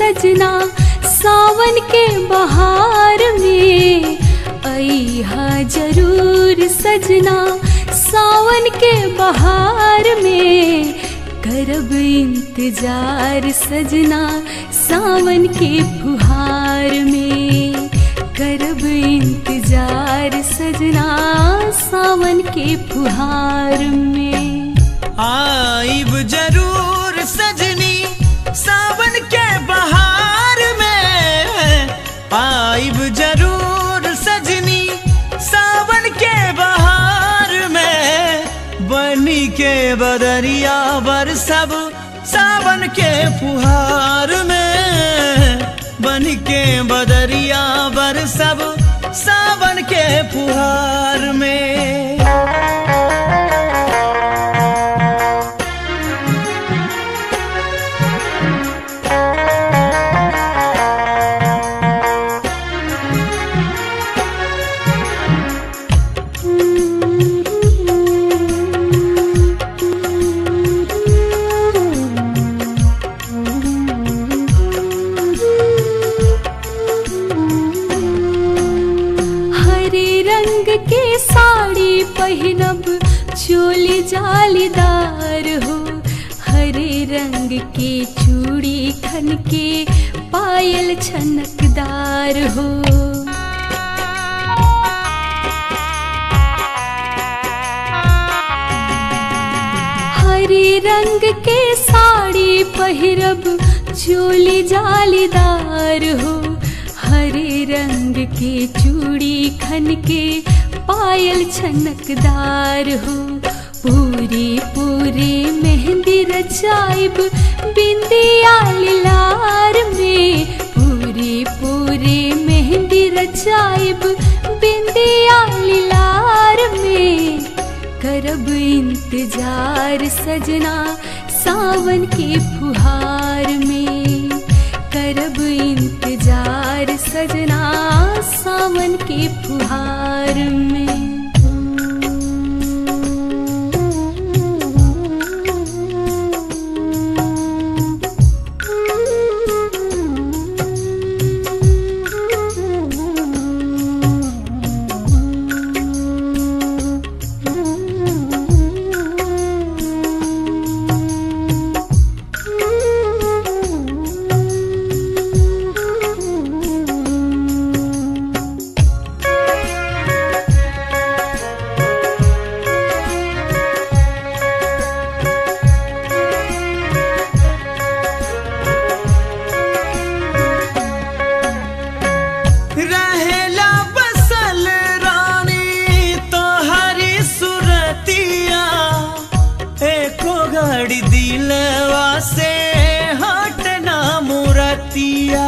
सजना सावन के बहार में अहा जरूर सजना सावन के बहार में करब इंतजार सजना सावन के फुहार में करब इंतजार सजना सावन के फुहार में आइब जरूर सजनी सावन के बहार में आइब जरूर सजनी सावन के बहार में बनी के बदरिया बर सब सावन के फुहार में बन के बदरिया बर सब सावन के फुहार में हरे रंग के साड़ी पहनब चोली जालीदार हो हरे रंग के चूड़ी खन के पायल छनकदार हो हरे रंग के साड़ी पहिरब चोली जालीदार हो हरे रंग के चूड़ी खन के पायल छनकदार हो पूरी पूरी मेहंदी रचाइब बिंदिया लार में पूरी पूरी मेहंदी रचाइब बिंदिया लार में करब इंतजार सजना सावन के फुहार में करब इंतजार सजना सावन के फुहार में रहेला बसल रानी तोहरी सुरतिया एको घड़ी दिलवा से हटना मुरतिया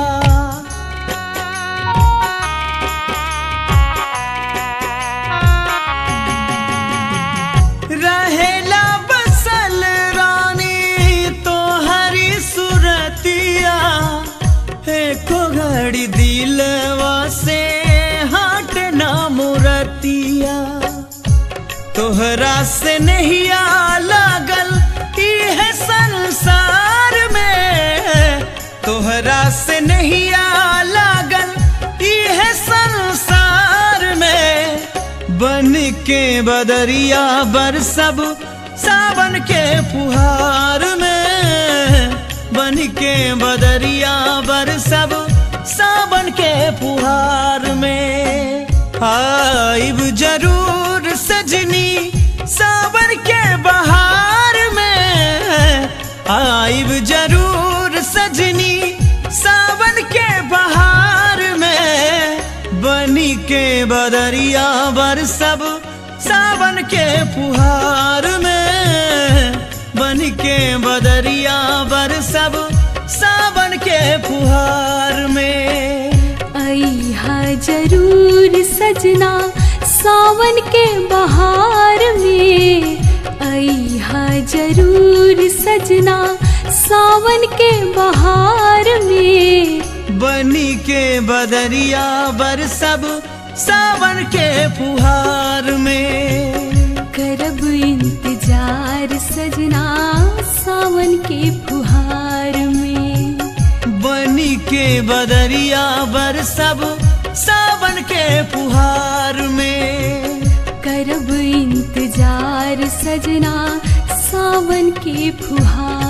रहेला बसल रानी तोहरी सुरतिया एको घड़ी दिलवा से हट ना मुरतिया तोहरा से नहीं आ लागल है संसार में तोहरा से नहीं आ लागल है संसार में बन के बदरिया बर सब सावन के फुहार में बन के बदरिया बर सब सावन के फुहार में आइब जरूर सजनी सावन के बहार में आइब जरूर सजनी सावन के बहार में बनी के बदरिया बर सब सावन के फुहार में बन के बदरिया बर सब सावन के फुहार में अहा जरूर सजना सावन के बहार में अहा जरूर सजना सावन के बहार में बनी के बदरिया बर सब सावन के फुहार में करब इंतजार सजना सावन के फुहार में बन बनी के बदरिया बर सब सावन के फुहार में करब इंतजार सजना सावन के फुहार